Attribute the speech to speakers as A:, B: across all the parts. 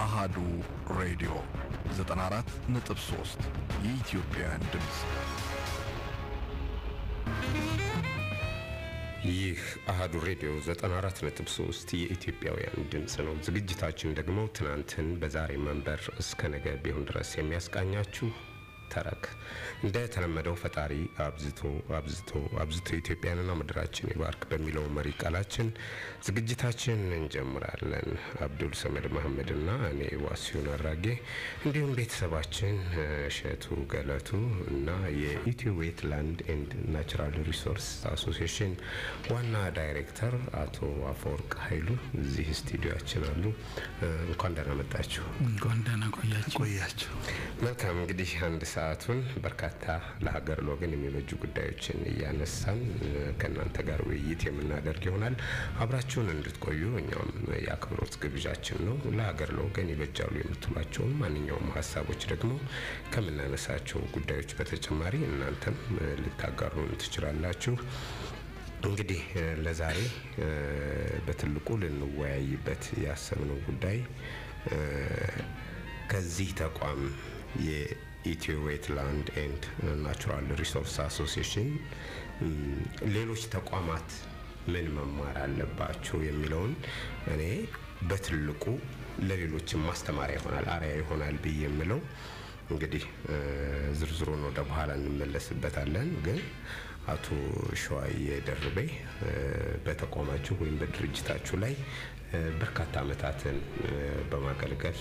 A: አሃዱ ሬዲዮ 94.3 የኢትዮጵያውያን ድምፅ
B: ይህ አሃዱ ሬዲዮ 94.3 የኢትዮጵያውያን ድምፅ ነው። ዝግጅታችን ደግሞ ትናንትን በዛሬ መንበር እስከ ነገ ቢሆን ድረስ የሚያስቃኛችሁ ተረክ እንደ ተለመደው ፈጣሪ አብዝቶ አብዝቶ አብዝቶ ኢትዮጵያንና ምድራችን ይባርክ በሚለው መሪ ቃላችን ዝግጅታችን እንጀምራለን። አብዱል ሰመድ መሐመድና እኔ ዋሲሁን አራጌ እንዲሁም ቤተሰባችን እሸቱ ገለቱ እና የኢትዮ ዌትላንድ ኤንድ ናቹራል ሪሶርስ አሶሲዬሽን ዋና ዳይሬክተር አቶ አፈወርቅ ኃይሉ እዚህ ስቱዲዮችን አሉ። እንኳን ደህና መጣችሁ።
C: እንኳን ደህና ቆያችሁ
D: ቆያችሁ።
B: መልካም እንግዲህ አንድ ሰዓቱን በርካታ ለሀገር ለወገን የሚበጁ ጉዳዮችን እያነሳን ከእናንተ ጋር ውይይት የምናደርግ ይሆናል። አብራችሁን እንድትቆዩ እኛም የአክብሮት ግብዣችን ነው። ለሀገር ለወገን ይበጃሉ የምትሏቸውን ማንኛውም ሀሳቦች ደግሞ ከምናነሳቸው ጉዳዮች በተጨማሪ እናንተም ልታጋሩን ትችላላችሁ። እንግዲህ ለዛሬ በትልቁ ልንወያይበት ያሰብነው ጉዳይ ከዚህ ተቋም የኢትዮ ዌትላንድ ኤንድ ናቹራል ሪሶርስ አሶሲዬሽን ሌሎች ተቋማት ምን መማር አለባቸው የሚለውን እኔ በትልቁ ለሌሎችም ማስተማሪያ ይሆናል፣ አርያ ይሆናል ብዬ የምለው እንግዲህ ዝርዝሩን ወደ በኋላ እንመለስበታለን። ግን አቶ ሸዋዬ ደርቤ በተቋማችሁ ወይም በድርጅታችሁ ላይ በርካታ ዓመታትን በማገልገል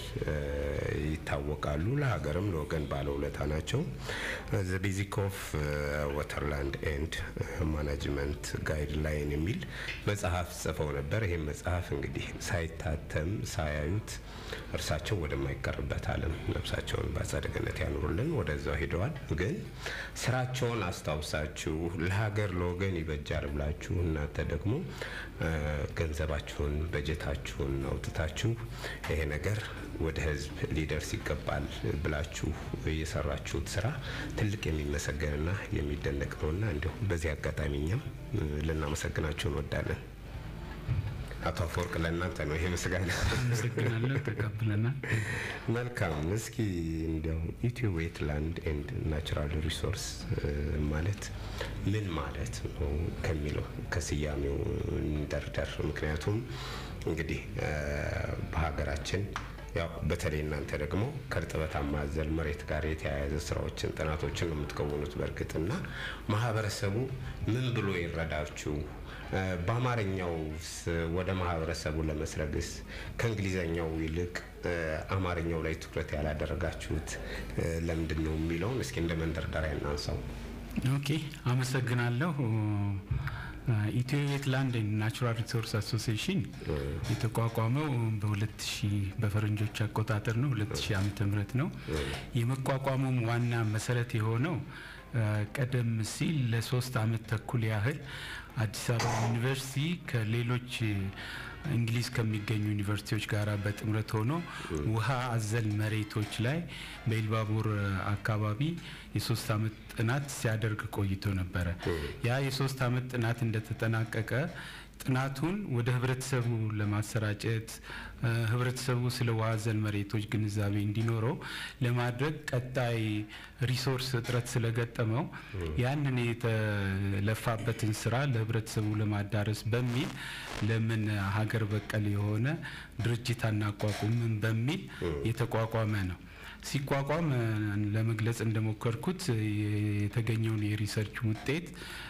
B: ይታወቃሉ። ለሀገርም ለወገን ባለውለታ ናቸው። ዘ ቤዚክ ኦፍ ወተርላንድ ኤንድ ማናጅመንት ጋይድ ላይን የሚል መጽሐፍ ጽፈው ነበር። ይህም መጽሐፍ እንግዲህ ሳይታተም ሳያዩት እርሳቸው ወደማይቀርበት ዓለም ነፍሳቸውን በአጸደ ገነት ያኑሩልን ወደዛው ሄደዋል። ግን ስራቸውን አስታውሳችሁ ለሀገር ለወገን ይበጃል ብላችሁ እናንተ ደግሞ ገንዘባችሁን በጀታችሁን አውጥታችሁ ይሄ ነገር ወደ ሕዝብ ሊደርስ ይገባል ብላችሁ የሰራችሁት ስራ ትልቅ የሚመሰገንና የሚደነቅ ነውና እንዲሁም በዚህ አጋጣሚ እኛም ልናመሰግናችሁ እንወዳለን። አቶ አፈወርቅ ለእናንተ ነው ይሄ ምስጋና።
C: አመሰግናለሁ። ተቀብለናል።
B: መልካም። እስኪ እንዲያው ኢትዮ ዌትላንድ ኤንድ ናቹራል ሪሶርስ ማለት ምን ማለት ነው ከሚለው ከስያሜው እንደርደር። ምክንያቱም እንግዲህ በሀገራችን ያው በተለይ እናንተ ደግሞ ከእርጥበታማ አዘል መሬት ጋር የተያያዘ ስራዎችን ጥናቶችን ነው የምትከውኑት። በእርግጥና ማህበረሰቡ ምን ብሎ ይረዳችሁ? በአማርኛው ወደ ማህበረሰቡ ለመስረግስ ከእንግሊዘኛው ይልቅ አማርኛው ላይ ትኩረት ያላደረጋችሁት ለምንድን ነው የሚለውን እስኪ እንደ መንደርደሪያ እናንሳው።
C: ኦኬ፣ አመሰግናለሁ። ኢትዮ ዌትላንድ ናቹራል ሪሶርስ አሶሲዬሽን የተቋቋመው በ2000 በፈረንጆች አቆጣጠር ነው 2000 ዓመተ ምህረት ነው። የመቋቋሙም ዋና መሰረት የሆነው ቀደም ሲል ለሶስት አመት ተኩል ያህል አዲስ አበባ ዩኒቨርሲቲ ከሌሎች እንግሊዝ ከሚገኙ ዩኒቨርሲቲዎች ጋር በጥምረት ሆኖ ውሃ አዘል መሬቶች ላይ በኢልባቡር አካባቢ የሶስት አመት ጥናት ሲያደርግ ቆይቶ ነበረ። ያ የሶስት አመት ጥናት እንደተጠናቀቀ ጥናቱን ወደ ህብረተሰቡ ለማሰራጨት ህብረተሰቡ ስለ ውሃ አዘል መሬቶች ግንዛቤ እንዲኖረው ለማድረግ ቀጣይ ሪሶርስ እጥረት ስለገጠመው ያንን የተለፋበትን ስራ ለህብረተሰቡ ለማዳረስ በሚል ለምን ሀገር በቀል የሆነ ድርጅት አናቋቁምም በሚል የተቋቋመ ነው። ሲቋቋም ለመግለጽ እንደሞከርኩት የተገኘውን የሪሰርች ውጤት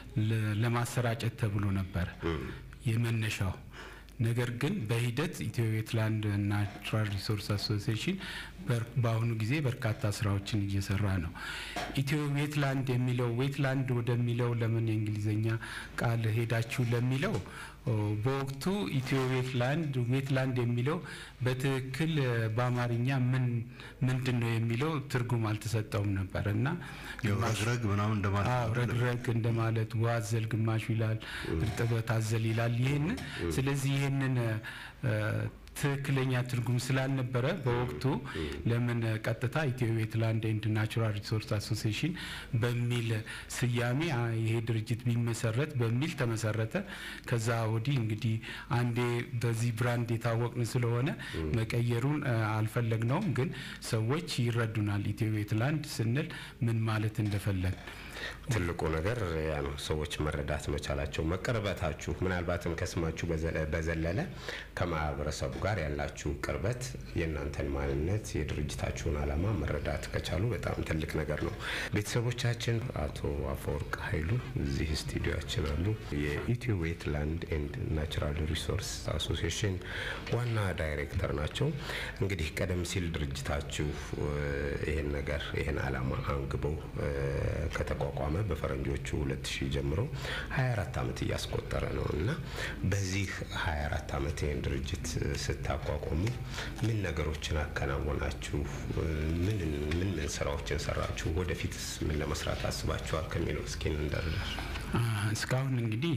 C: ለማሰራጨት ተብሎ ነበር የመነሻው። ነገር ግን በሂደት ኢትዮ ዌትላንድ ናቹራል ሪሶርስ አሶሲዬሽን በአሁኑ ጊዜ በርካታ ስራዎችን እየሰራ ነው። ኢትዮ ዌትላንድ የሚለው ዌትላንድ ወደሚለው ለምን የእንግሊዝኛ ቃል ሄዳችሁ ለሚለው በወቅቱ ኢትዮ ዌትላንድ ዌትላንድ የሚለው በትክክል በአማርኛ ምን ምንድን ነው የሚለው ትርጉም አልተሰጠውም ነበር እና
D: ረግረግ ምናምን እንደማለት
C: አዎ ረግረግ እንደማለት ውሃ አዘል ግማሹ ይላል፣ እርጥበት አዘል ይላል። ይህን ስለዚህ ይህንን ትክክለኛ ትርጉም ስላልነበረ በወቅቱ ለምን ቀጥታ ኢትዮ ዌትላንድ ኤንድ ናቹራል ሪሶርስ አሶሲዬሽን በሚል ስያሜ አ, ይሄ ድርጅት ቢመሰረት በሚል ተመሰረተ። ከዛ ወዲህ እንግዲህ አንዴ በዚህ ብራንድ የታወቅን ስለሆነ መቀየሩን አ, አልፈለግነውም፣ ግን ሰዎች ይረዱናል ኢትዮ ዌትላንድ ስንል ምን ማለት እንደፈለግ
B: ትልቁ ነገር ያ ነው። ሰዎች መረዳት መቻላቸው፣ መቀርበታችሁ፣ ምናልባትም ከስማችሁ በዘለ- በዘለለ ከማህበረሰቡ ጋር ያላችሁ ቅርበት የእናንተን ማንነት የድርጅታችሁን ዓላማ መረዳት ከቻሉ በጣም ትልቅ ነገር ነው። ቤተሰቦቻችን አቶ አፈወርቅ ኃይሉ እዚህ ስቱዲዮችን አሉ። የኢትዮ ዌትላንድ ኤንድ ናቹራል ሪሶርስ አሶሲዬሽን ዋና ዳይሬክተር ናቸው። እንግዲህ ቀደም ሲል ድርጅታችሁ እ፣ ይህን ነገር ይህን ዓላማ አንግበው እ፣ ከተቋቋመ በፈረንጆቹ 2000 ጀምሮ 24 ዓመት እያስቆጠረ ነው እና በዚህ 24 ዓመት ይህን ድርጅት እ፣ ስታቋቁሙ ምን ነገሮችን አከናወናችሁ? እ፣ ምን ምን ምን ስራዎችን ሰራችሁ? ወደፊትስ ምን ለመስራት አስባችኋል ከሚለው እስኪ እንደርደር።
C: አ፣ እስካሁን እንግዲህ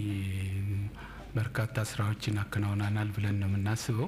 C: በርካታ ስራዎችን አከናውናናል ብለን ነው የምናስበው።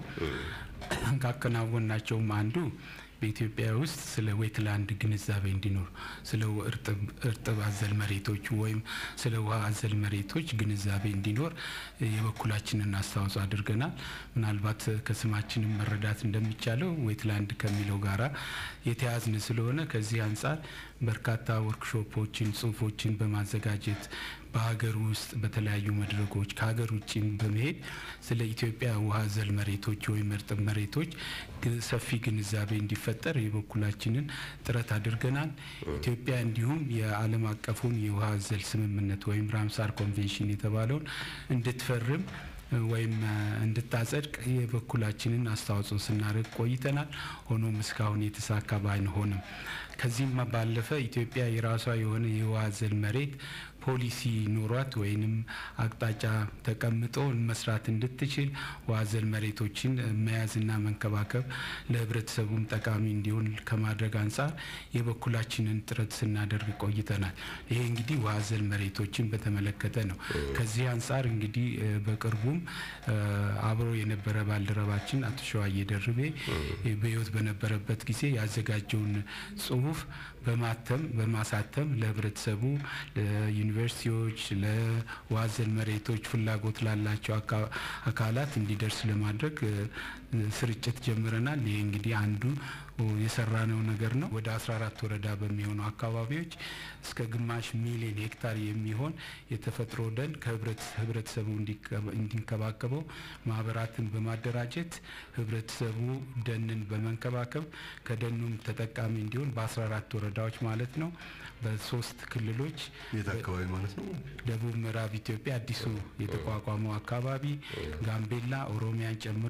C: ካከናወናቸውም አንዱ በኢትዮጵያ ውስጥ ስለ ዌትላንድ ግንዛቤ እንዲኖር ስለ እርጥብ እርጥብ አዘል መሬቶች ወይም ስለ ውሃ አዘል መሬቶች ግንዛቤ እንዲኖር የበኩላችንን አስተዋጽኦ አድርገናል። ምናልባት ከስማችንም መረዳት እንደሚቻለው ዌትላንድ ከሚለው ጋራ የተያዝን ስለሆነ ከዚህ አንጻር በርካታ ወርክሾፖችን፣ ጽሁፎችን በማዘጋጀት በሀገር ውስጥ በተለያዩ መድረኮች ከሀገር ውጭም በመሄድ ስለ ኢትዮጵያ ውሃ አዘል መሬቶች ወይም እርጥብ መሬቶች ግ- ሰፊ ግንዛቤ እንዲፈጠር የበኩላችንን ጥረት አድርገናል። ኢትዮጵያ እንዲሁም የዓለም አቀፉን የውሃ አዘል ስምምነት ወይም ራምሳር ኮንቬንሽን የተባለውን እንድትፈርም እ፣ ወይም እ፣ እንድታጸድቅ የበኩላችንን አስተዋጽኦ ስናደርግ ቆይተናል። ሆኖም እስካሁን የተሳካ ባይሆንም ከዚህም ባለፈ ኢትዮጵያ የራሷ የሆነ የውሃ አዘል መሬት ፖሊሲ ኖሯት ወይንም አቅጣጫ ተቀምጦ መስራት እንድትችል ውሃ አዘል መሬቶችን እ፣ መያዝና መንከባከብ ለሕብረተሰቡም ጠቃሚ እንዲሆን ከማድረግ አንጻር የበኩላችንን ጥረት ስናደርግ ቆይተናል። ይሄ እንግዲህ ውሃ አዘል መሬቶችን በተመለከተ ነው። ከዚህ አንጻር እንግዲህ እ፣ በቅርቡም እ፣ አብሮ የነበረ ባልደረባችን አቶ ሸዋዬ ደርቤ እ፣ በሕይወት በነበረበት ጊዜ ያዘጋጀውን ጽሁፍ በማተም በማሳተም ለህብረተሰቡ፣ ለዩኒቨርሲቲዎች፣ ለውሃ አዘል መሬቶች ፍላጎት ላላቸው አካ- አካላት እንዲደርስ ለማድረግ እ፣ ስርጭት ጀምረናል። ይህ እንግዲህ አንዱ የሰራነው ነገር ነው። ወደ 14 ወረዳ በሚሆኑ አካባቢዎች እስከ ግማሽ ሚሊዮን ሄክታር የሚሆን የተፈጥሮ ደን ከህብረተሰቡ እንዲንከባከበው ማህበራትን በማደራጀት ህብረተሰቡ ደንን በመንከባከብ ከደኑም ተጠቃሚ እንዲሆን በ14 ወረዳዎች ማለት ነው በሶስት ክልሎች
D: የት አካባቢ ማለት ነው?
C: ደቡብ ምዕራብ ኢትዮጵያ አዲሱ የተቋቋመው አካባቢ ጋምቤላ፣ ኦሮሚያን ጨምሮ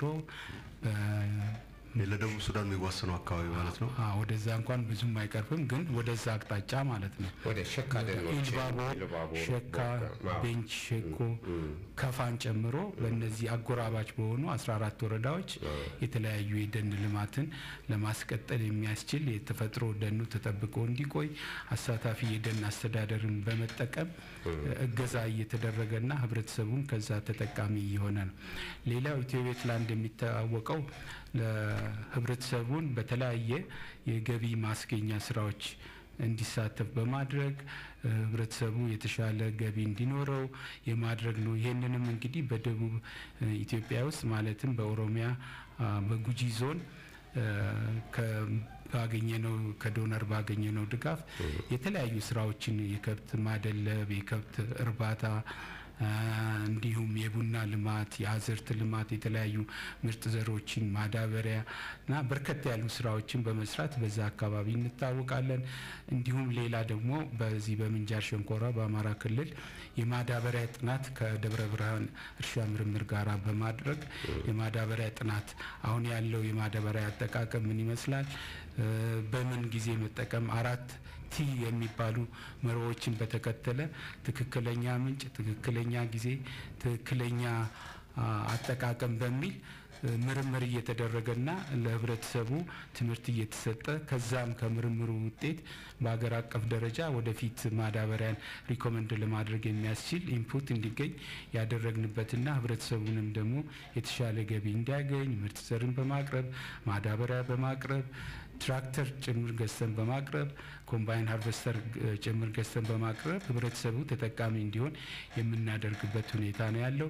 D: ለደቡብ ሱዳን የሚዋሰነው አካባቢ ማለት ነው።
C: አ ወደዛ እንኳን ብዙም አይቀርብም፣ ግን ወደዛ አቅጣጫ ማለት ነው።
B: ወደ ሸካ ደኖች
C: ኢልባቦር፣
B: ኢልባቦር፣
C: ሸካ፣
B: ቦጋ፣ አዎ።
C: ቤንች ሸኮ፣ ከፋን ጨምሮ በእነዚህ አጎራባች በሆኑ 14 ወረዳዎች የተለያዩ የደን ልማትን ለማስቀጠል የሚያስችል የተፈጥሮ ደኑ ተጠብቆ እንዲቆይ አሳታፊ የደን አስተዳደርን በመጠቀም እገዛ እየተደረገና ህብረተሰቡን ከዛ ተጠቃሚ እየሆነ ነው። ሌላው ኢትዮ ዌትላንድ የሚታወቀው ለህብረተሰቡን በተለያየ የገቢ ማስገኛ ስራዎች እንዲሳተፍ በማድረግ እ፣ ህብረተሰቡ የተሻለ ገቢ እንዲኖረው የማድረግ ነው። ይህንንም እንግዲህ በደቡብ እ፣ ኢትዮጵያ ውስጥ ማለትም በኦሮሚያ አ፣ በጉጂ ዞን እ፣ ከ- ባገኘነው ከዶነር ባገኘነው ድጋፍ የተለያዩ ስራዎችን የከብት ማደለብ፣ የከብት እርባታ አ፣ እንዲሁም የቡና ልማት፣ የአዝርት ልማት፣ የተለያዩ ምርጥ ዘሮችን ማዳበሪያ እና በርከት ያሉ ስራዎችን በመስራት በዛ አካባቢ እንታወቃለን። እንዲሁም ሌላ ደግሞ በዚህ በምንጃር ሸንኮራ በአማራ ክልል የማዳበሪያ ጥናት ከደብረ ብርሃን እርሻ ምርምር ጋር በማድረግ የማዳበሪያ ጥናት አሁን ያለው የማዳበሪያ አጠቃቀም ምን ይመስላል፣ እ፣ በምን ጊዜ መጠቀም አራት ቲ የሚባሉ መርሆችን በተከተለ ትክክለኛ ምንጭ፣ ትክክለኛ ጊዜ፣ ትክክለኛ አ፣ አጠቃቀም በሚል ምርምር እየተደረገና ለህብረተሰቡ ትምህርት እየተሰጠ ከዛም ከምርምሩ ውጤት በሀገር አቀፍ ደረጃ ወደፊት ማዳበሪያን ሪኮመንድ ለማድረግ የሚያስችል ኢንፑት እንዲገኝ ያደረግንበትና ህብረተሰቡንም ደግሞ የተሻለ ገቢ እንዲያገኝ ምርጥ ዘርን በማቅረብ ማዳበሪያ በማቅረብ ትራክተር ጭምር ገዝተን በማቅረብ ኮምባይን ሃርቨስተር ጭምር ገዝተን በማቅረብ ህብረተሰቡ ተጠቃሚ እንዲሆን የምናደርግበት ሁኔታ ነው ያለው።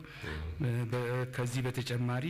C: ከዚህ በተጨማሪ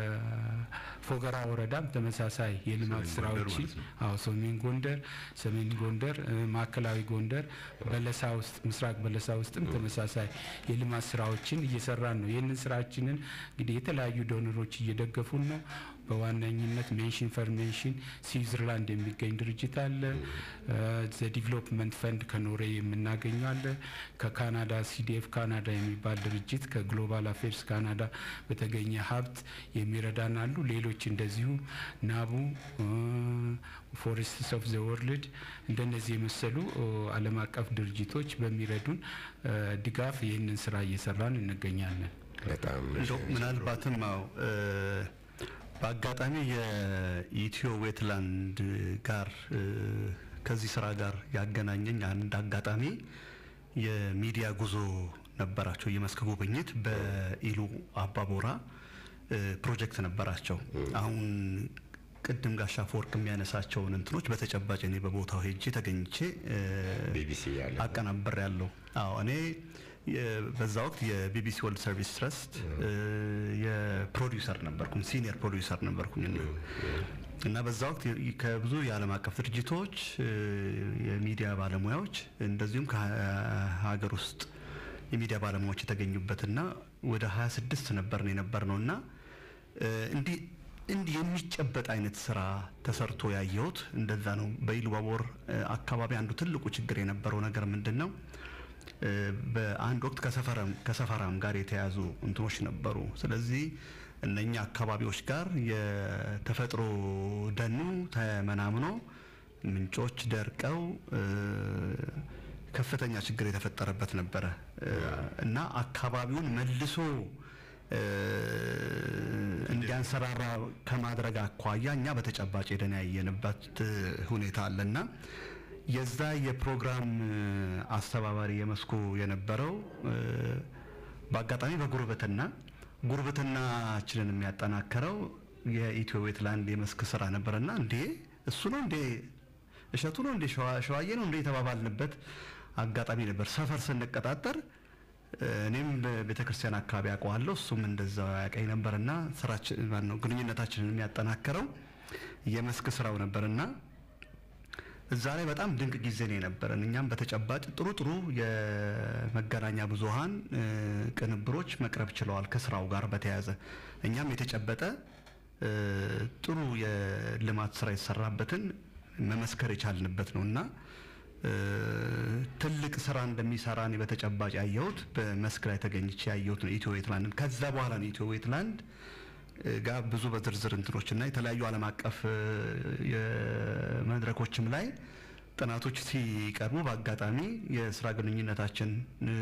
C: በፎገራ ወረዳም ተመሳሳይ የልማት
D: ሰሜን ጎንደር
C: ስራዎችን
D: ማለት ነው።
C: አዎ ሰሜን ጎንደር፣ ሰሜን ጎንደር፣ ማዕከላዊ ጎንደር፣ በለሳ ውስጥ ምስራቅ በለሳ ውስጥም ተመሳሳይ የልማት ስራዎችን እየሰራን ነው። ይህንን ስራችንን እንግዲህ የተለያዩ ዶነሮች እየደገፉን ነው። በዋነኝነት ሜንሽን ፈር ሜንሽን ስዊዘርላንድ የሚገኝ ድርጅት አለ። ዘ ዲቨሎፕመንት ፈንድ ከኖርዌይ የምናገኘው አለ። ከካናዳ ሲዲኤፍ ካናዳ የሚባል ድርጅት ከግሎባል አፌርስ ካናዳ በተገኘ ሀብት የሚረዳን አሉ። ሌሎች እንደዚሁ ናቡ ፎሬስትስ ኦፍ ዘ ወርልድ እንደነዚህ የመሰሉ ኦ፣ ዓለም አቀፍ ድርጅቶች በሚረዱን እ፣ ድጋፍ ይህንን ስራ እየሰራን እንገኛለን።
B: በጣም
D: እንደው ምናልባትም አዎ እ፣ በአጋጣሚ የኢትዮ ዌትላንድ ጋር እ፣ ከዚህ ስራ ጋር ያገናኘኝ አንድ አጋጣሚ የሚዲያ ጉዞ ነበራቸው። የመስክ ጉብኝት በኢሉ አባቦራ እ፣ ፕሮጀክት ነበራቸው። አሁን ቅድም ጋሻ አፈወርቅ የሚያነሳቸውን እንትኖች በተጨባጭ እኔ በቦታው ሄጄ ተገኝቼ እ፣
B: ቢቢሲ ያለ
D: አቀናበር ያለው አዎ እኔ የ- በዛ ወቅት የቢቢሲ ወርልድ ሰርቪስ ትረስት እ፣ የፕሮዲውሰር ነበርኩኝ ሲኒየር ፕሮዲውሰር ነበርኩኝ እና እና በዛ ወቅት የ- ከብዙ የዓለም አቀፍ ድርጅቶች እ፣ የሚዲያ ባለሙያዎች እንደዚሁም ከሀገር ውስጥ የሚዲያ ባለሙያዎች የተገኙበትና ወደ 26 ነበርን የነበር ነው እና እ፣ እንዲህ እንዲህ የሚጨበጥ አይነት ስራ ተሰርቶ ያየሁት እንደዛ ነው። በኢሉባቦር እ፣ አካባቢ አንዱ ትልቁ ችግር የነበረው ነገር ምንድን ነው? እ፣ በአንድ ወቅት ከሰፈራም ከሰፈራም ጋር የተያዙ እንትኖች ነበሩ። ስለዚህ እነኛ አካባቢዎች ጋር የተፈጥሮ ደኑ ተመናምኖ ምንጮች ደርቀው እ፣ ከፍተኛ ችግር የተፈጠረበት ነበረ እ፣ እና አካባቢውን መልሶ እ፣ እንዲያንሰራራ ከማድረግ አኳያ እኛ በተጨባጭ ሄደን ያየንበት እ፣ ሁኔታ አለና የዛ የፕሮግራም እ፣ አስተባባሪ የመስኩ የነበረው እ፣ በአጋጣሚ በጉርብትና ጉርብትናችንን የሚያጠናከረው የኢትዮ ዌትላንድ የመስክ ስራ ነበረና እንዴ እሱ ነው እንዴ እሸቱ ነው እንዴ ሸዋ- ሸዋዬ ነው እንዴ የተባባልንበት አጋጣሚ ነበር። ሰፈር ስንቀጣጠር እ፣ እኔም በቤተ ክርስቲያን አካባቢ አውቀዋለሁ እሱም እንደዛው ያቀኝ ነበርና ስራችን ማነው ግንኙነታችንን የሚያጠናክረው የመስክ ስራው ነበርና እዛ ላይ በጣም ድንቅ ጊዜ ነው የነበረን። እኛም በተጨባጭ ጥሩ ጥሩ የመገናኛ ብዙሃን እ፣ ቅንብሮች መቅረብ ችለዋል ከስራው ጋር በተያያዘ እኛም የተጨበጠ እ፣ ጥሩ የልማት ስራ የተሰራበትን መመስከር የቻልንበት ነው እና እ፣ ትልቅ ስራ እንደሚሰራ እኔ በተጨባጭ ያየሁት በመስክ ላይ ተገኝቼ ያየሁት ነው ኢትዮ ዌትላንድን። ከዛ በኋላ ነው ኢትዮ ዌትላንድ እ፣ ጋር ብዙ በዝርዝር እንትኖች እና የተለያዩ ዓለም አቀፍ እ፣ የመድረኮችም ላይ ጥናቶች ሲቀርቡ በአጋጣሚ የስራ ግንኙነታችን እ፣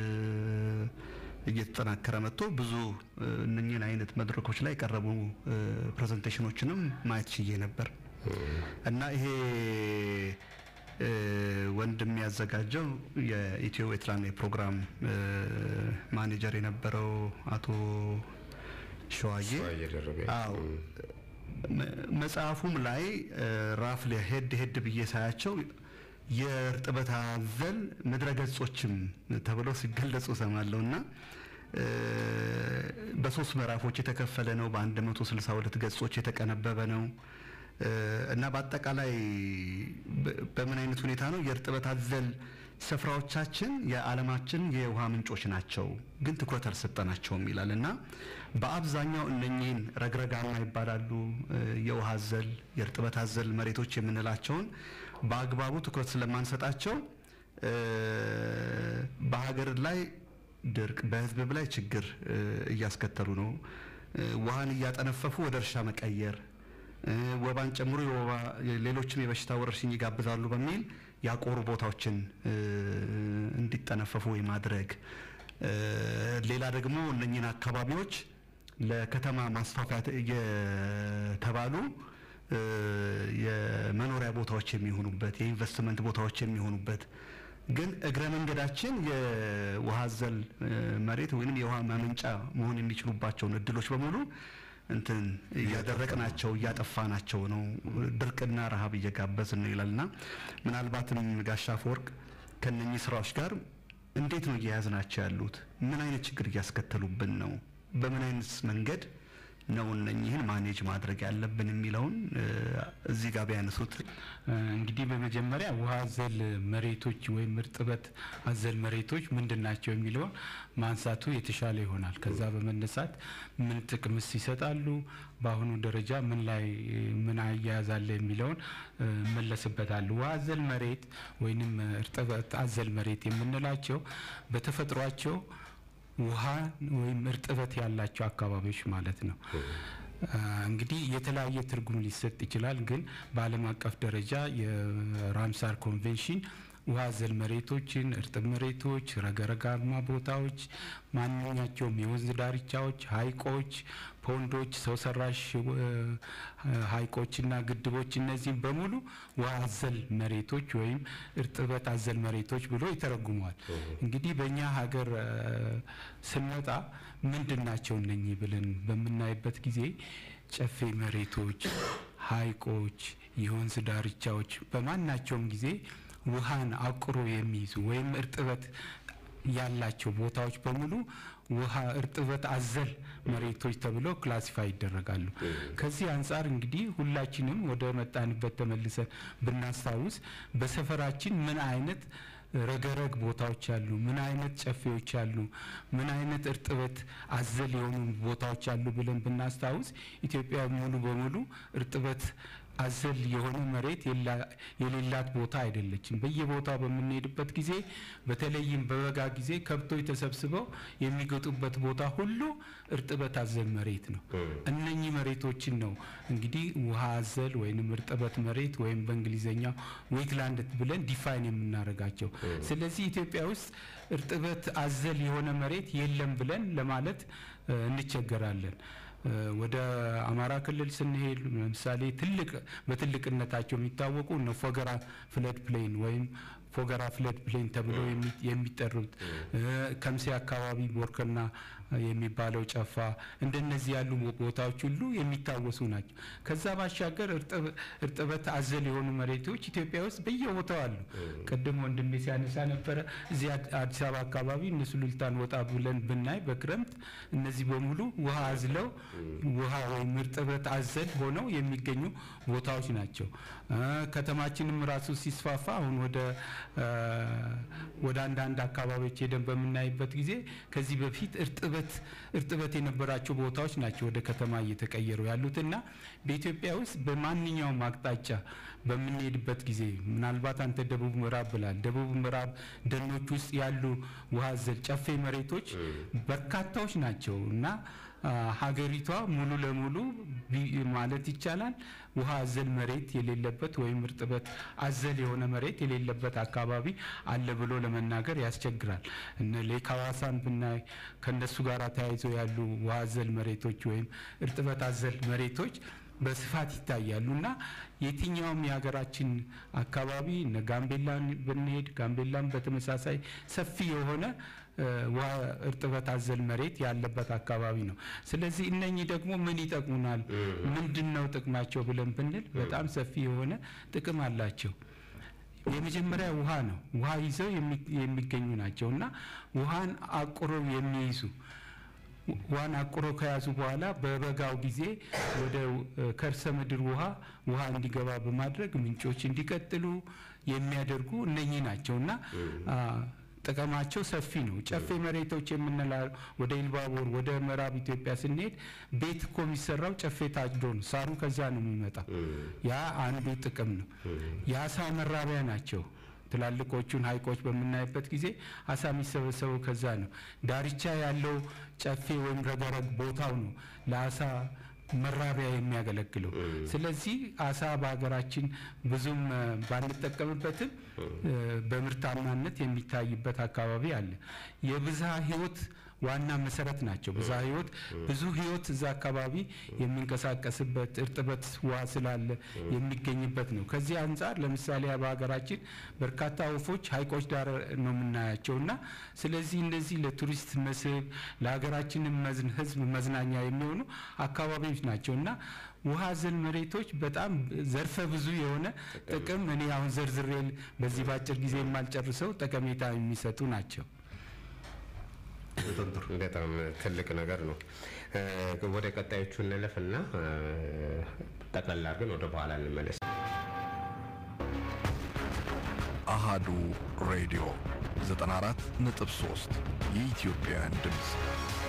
D: እየተጠናከረ መጥቶ ብዙ እ፣ እነኚህን አይነት መድረኮች ላይ የቀረቡ እ፣ ፕሬዘንቴሽኖችንም ማየት ችዬ ነበር እና ይሄ እ፣ ወንድም ያዘጋጀው የኢትዮ ዌትላንድ የፕሮግራም እ፣ ማኔጀር የነበረው አቶ ሸዋዬ
B: ሸዋዬ ደረቤ።
D: አዎ መ- መጽሐፉም ላይ እ፣ ራፍ ላይ ሄድ ሄድ ብዬ ሳያቸው የእርጥበት አዘል ምድረ ገጾችም ተብለው ሲገለጹ ሰማለሁ እና እ፣ በሶስት ምዕራፎች የተከፈለ ነው። በ162 ገጾች የተቀነበበ ነው እ፣ እና በአጠቃላይ በ- በምን አይነት ሁኔታ ነው የእርጥበት አዘል ስፍራዎቻችን የዓለማችን የውሃ ምንጮች ናቸው፣ ግን ትኩረት አልሰጠናቸውም ይላል እና በአብዛኛው እነኚህን ረግረጋማ ይባላሉ እ፣ የውሃ አዘል የእርጥበት አዘል መሬቶች የምንላቸውን በአግባቡ ትኩረት ስለማንሰጣቸው እ፣ በሀገር ላይ ድርቅ በሕዝብ ላይ ችግር እ፣ እያስከተሉ ነው። እ፣ ውሃን እያጠነፈፉ ወደ እርሻ መቀየር እ፣ ወባን ጨምሮ የወባ ሌሎችም የበሽታ ወረርሽኝ ይጋብዛሉ በሚል ያቆሩ ቦታዎችን እ፣ እንዲጠነፈፉ የማድረግ እ፣ ሌላ ደግሞ እነኝህን አካባቢዎች ለከተማ ማስፋፊያ የተባሉ እ፣ የመኖሪያ ቦታዎች የሚሆኑበት የኢንቨስትመንት ቦታዎች የሚሆኑበት ግን እግረ መንገዳችን የውሃ አዘል እ፣ መሬት ወይም የውሃ ማመንጫ መሆን የሚችሉባቸውን እድሎች በሙሉ እንትን እያደረቅናቸው እያጠፋናቸው ነው። ድርቅና ረሃብ እየጋበዝን ነው ይላልና ምናልባትም ጋሻ አፈወርቅ ከነኚህ ስራዎች ጋር እንዴት ነው እየያዝናቸው ያሉት? ምን አይነት ችግር እያስከተሉብን ነው? በምን አይነት መንገድ ነው እነኚህን ማኔጅ ማድረግ ያለብን የሚለውን እ፣ እዚህ ጋር ቢያነሱት
C: እንግዲህ በመጀመሪያ ውሃ አዘል መሬቶች ወይም እርጥበት አዘል መሬቶች ምንድን ናቸው የሚለውን ማንሳቱ የተሻለ ይሆናል። ከዛ በመነሳት ምን ጥቅምስ ይሰጣሉ፣ በአሁኑ ደረጃ ምን ላይ ምን አያያዝ አለ የሚለውን እ፣ እመለስበታለሁ። ውሃ አዘል መሬት ወይንም እርጥበት አዘል መሬት የምንላቸው በተፈጥሯቸው ውሃ ወይም እርጥበት ያላቸው አካባቢዎች ማለት ነው። አ፣ እንግዲህ የተለያየ ትርጉም ሊሰጥ ይችላል። ግን በዓለም አቀፍ ደረጃ የራምሳር ኮንቬንሽን ውሃ አዘል መሬቶችን፣ እርጥብ መሬቶች፣ ረግረጋማ ቦታዎች፣ ማንኛቸውም የወንዝ ዳርቻዎች፣ ሐይቆች፣ ፖንዶች፣ ሰው ሰራሽ እ፣ ሐይቆችና ግድቦች እነዚህም በሙሉ ውሃ አዘል መሬቶች ወይም እርጥበት አዘል መሬቶች ብሎ ይተረጉመዋል። እንግዲህ በእኛ ሀገር እ፣ ስንመጣ ምንድን ናቸው እነኚህ ብለን በምናይበት ጊዜ ጨፌ መሬቶች፣ ሐይቆች፣ የወንዝ ዳርቻዎች በማናቸውም ጊዜ ውሃን አቁሮ የሚይዙ ወይም እርጥበት ያላቸው ቦታዎች በሙሉ ውሃ እርጥበት አዘል መሬቶች ተብለው ክላሲፋይ ይደረጋሉ። ከዚህ አንጻር እንግዲህ ሁላችንም ወደ መጣንበት ተመልሰን ብናስታውስ በሰፈራችን ምን አይነት ረገረግ ቦታዎች አሉ፣ ምን አይነት ጨፌዎች አሉ፣ ምን አይነት እርጥበት አዘል የሆኑ ቦታዎች አሉ ብለን ብናስታውስ ኢትዮጵያ ሙሉ በሙሉ እርጥበት አዘል የሆነ መሬት የላ- የሌላት ቦታ አይደለችም። በየቦታው በምንሄድበት ጊዜ በተለይም በበጋ ጊዜ ከብቶች ተሰብስበው የሚገጡበት ቦታ ሁሉ እርጥበት አዘል መሬት ነው። እነኚህ መሬቶችን ነው እንግዲህ ውሃ አዘል ወይንም እርጥበት መሬት ወይም በእንግሊዝኛው ዌትላንድ ብለን ዲፋይን የምናደርጋቸው። ስለዚህ ኢትዮጵያ ውስጥ እርጥበት አዘል የሆነ መሬት የለም ብለን ለማለት እ፣ እንቸገራለን። እ፣ ወደ አማራ ክልል ስንሄድ ለምሳሌ ትልቅ በትልቅነታቸው የሚታወቁ እነ ፎገራ ፍለድ ፕሌን ወይም ፎገራ ፍለድ ፕሌን ተብለው የሚ- የሚጠሩት እ፣ ከምሴ አካባቢ ቦርከና የሚባለው ጨፋ እንደነዚህ ያሉ ቦታዎች ሁሉ የሚታወሱ ናቸው። ከዛ ባሻገር እርጥብ- እርጥበት አዘል የሆኑ መሬቶች ኢትዮጵያ ውስጥ በየቦታው አሉ። ቅድም ወንድሜ ሲያነሳ ነበረ እዚህ አድ- አዲስ አበባ አካባቢ እነ ሱሉልታን ወጣ ብለን ብናይ በክረምት እነዚህ በሙሉ ውሃ አዝለው ውሃ ወይም እርጥበት አዘል ሆነው የሚገኙ ቦታዎች ናቸው። እ፣ ከተማችንም ራሱ ሲስፋፋ አሁን ወደ እ፣ ወደ አንዳንድ አካባቢዎች ሄደን በምናይበት ጊዜ ከዚህ በፊት እርጥበት እርጥበት የነበራቸው ቦታዎች ናቸው ወደ ከተማ እየተቀየሩ ያሉትና በኢትዮጵያ ውስጥ በማንኛውም አቅጣጫ በምንሄድበት ጊዜ ምናልባት አንተ ደቡብ ምዕራብ ብላል። ደቡብ ምዕራብ ደኖች ውስጥ ያሉ ውሃ አዘል ጨፌ መሬቶች በርካታዎች ናቸው እና አ፣ ሀገሪቷ ሙሉ ለሙሉ ቢ- ማለት ይቻላል ውሃ አዘል መሬት የሌለበት ወይም እርጥበት አዘል የሆነ መሬት የሌለበት አካባቢ አለ ብሎ ለመናገር ያስቸግራል። እነ ሌክ ሐዋሳን ብናይ ከእነሱ ጋር ተያይዘው ያሉ ውሃ አዘል መሬቶች ወይም እርጥበት አዘል መሬቶች በስፋት ይታያሉ እና የትኛውም የሀገራችን አካባቢ እነ ጋምቤላን ብንሄድ ጋምቤላም በተመሳሳይ ሰፊ የሆነ እ፣ ውሃ እርጥበት አዘል መሬት ያለበት አካባቢ ነው። ስለዚህ እነኚህ ደግሞ ምን ይጠቅሙናል? ምንድን ነው ጥቅማቸው ብለን ብንል በጣም ሰፊ የሆነ ጥቅም አላቸው። የመጀመሪያ ውሃ ነው። ውሃ ይዘው የሚ- የሚገኙ ናቸው እና ውሃን አቁረው የሚይዙ ውሃን አቁሮ ከያዙ በኋላ በበጋው ጊዜ ወደ እ፣ ከርሰ ምድር ውሃ ውሃ እንዲገባ በማድረግ ምንጮች እንዲቀጥሉ የሚያደርጉ እነኚህ ናቸው እና አ፣ ጥቅማቸው ሰፊ ነው። ጨፌ መሬቶች የምንላ ወደ ኢልባቦር ወደ ምዕራብ ኢትዮጵያ ስንሄድ ቤት እኮ የሚሰራው ጨፌ ታጭዶ ነው። ሳሩ ከዛ ነው የሚመጣው። ያ አንዱ ጥቅም ነው። የአሳ መራቢያ ናቸው። ትላልቆቹን ሐይቆች በምናይበት ጊዜ አሳ የሚሰበሰበው ከዛ ነው። ዳርቻ ያለው ጨፌ ወይም ረገረግ ቦታው ነው ለአሳ መራቢያ የሚያገለግለው። ስለዚህ አሳ በሀገራችን ብዙም እ፣ ባንጠቀምበትም እ፣ በምርታማነት የሚታይበት አካባቢ አለ። የብዝሃ ሕይወት ዋና መሰረት ናቸው። ብዝሃ ህይወት ብዙ ህይወት እዛ አካባቢ የሚንቀሳቀስበት እርጥበት ውሃ ስላለ የሚገኝበት ነው። ከዚህ አንጻር ለምሳሌ በሀገራችን በርካታ ወፎች ሀይቆች ዳር ነው የምናያቸው እና ስለዚህ እነዚህ ለቱሪስት መስህብ ለሀገራችንም መዝን ህዝብ መዝናኛ የሚሆኑ አካባቢዎች ናቸው እና ውሃ አዘል መሬቶች በጣም ዘርፈ ብዙ የሆነ ጥቅም እኔ አሁን ዘርዝሬ በዚህ በአጭር ጊዜ የማልጨርሰው ጠቀሜታ የሚሰጡ ናቸው።
B: በጣም ትልቅ ነገር ነው። እ፣ ወደ ቀጣዮቹ እንለፍና እ፣ ጠቅላላ አድርገን ወደ በኋላ እንመለስ።
A: አሃዱ ሬዲዮ 94.3 የኢትዮጵያውያን ድምፅ